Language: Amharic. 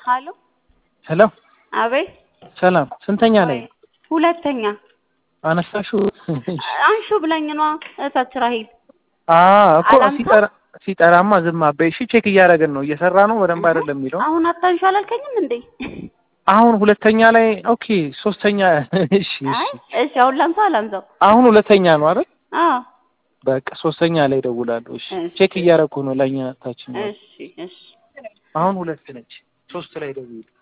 ሀሎ ሄሎ አቤት ሰላም ስንተኛ ላይ ነው? ሁለተኛ አነሳሽው? አንሹ ብለኝ ነዋ እታች ራሄል አ እኮ አላንሳ? ሲጠራ ሲጠራማ ዝም አበይ። እሺ ቼክ እያደረግን ነው። እየሰራ ነው በደንብ አይደለም የሚለው አሁን አታንሹ አላልከኝም እንዴ? አሁን ሁለተኛ ላይ ኦኬ፣ ሶስተኛ እሺ አይ እሺ። እሺ አሁን ላንሳ አላንሳው? አሁን ሁለተኛ ነው አይደል? አዎ በቃ ሶስተኛ ላይ ደውላለሁ። እሺ እሺ። ቼክ እያደረኩ ነው። ለኛ ታችን እሺ እሺ አሁን ሁለት ነች። ሶስት ላይ ደውል